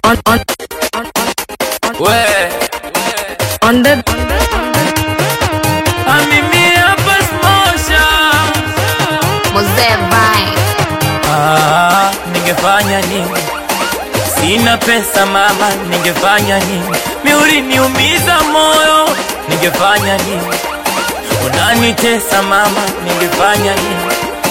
on on We, on the amimi hapa smosha. Mzee Vine. Ah, ningefanya nini? Sina pesa mama, ningefanya nini? Miuri niumiza moyo, ningefanya nini? Unanitesa mama, ningefanya nini?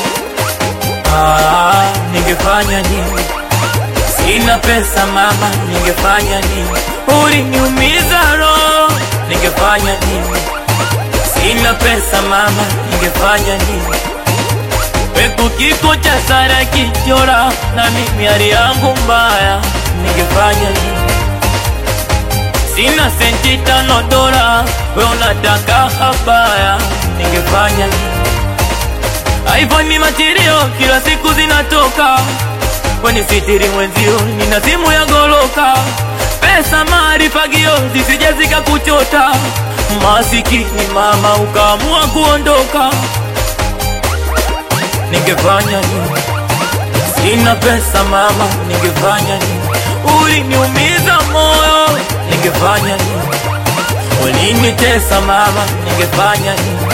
Ah, ningefanya nini? Sina pesa mama, ningefanya nini? Uliniumiza roho, ningefanya nini? Sina pesa mama, ningefanya nini? Pepo kiko cha Sara kichora na mimi hali yangu mbaya, ningefanya nini? Sina senti tano dola, we unataka habaya, ningefanya nini? iPhone material kila siku zinatoka, kwenye sitiri mwenzio nina simu ya goloka, pesa maarifagio zisije zikakuchota, masikini mama ukaamua kuondoka ningefanya nini? Sina pesa mama, ningefanya nini? Uliniumiza moyo, ningefanya nini? Ulinitesa mama, ningefanya nini?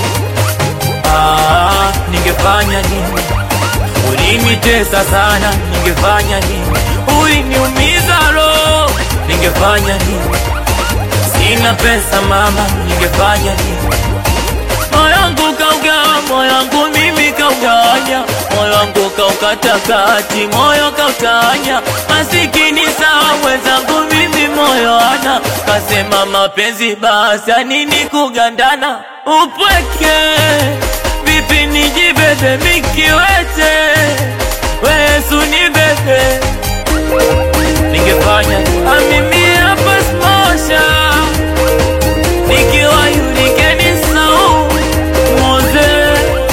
Ah, ningefanya nini? Ulinitesa sana, ningefanya nini? Uliniumiza roho, ningefanya nini? Sina pesa mama, ningefanya nini? moyo wangu kaugawa, moyo wangu mimi kaugawanya, moyo wangu kaukata kati, moyo kautanya. Masikini sawa mwenzangu, mimi moyo ana kasema mapenzi basi, ya nini kugandana upweke? Vipi nijibebe mikiwete, we Yesu nibebe, ningefanya amimi hapa smosha nikiwa yunikeni sau moze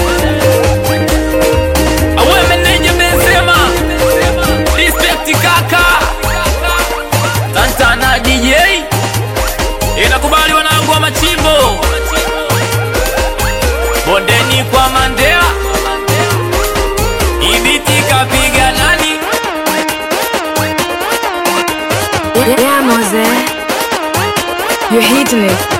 awe meneja Benzema respect kaka Santana DJ inakubali wanangu wa machimbo bondeni kwa Mandela ibiti kapiga nani yeah Mose, you're hitting it.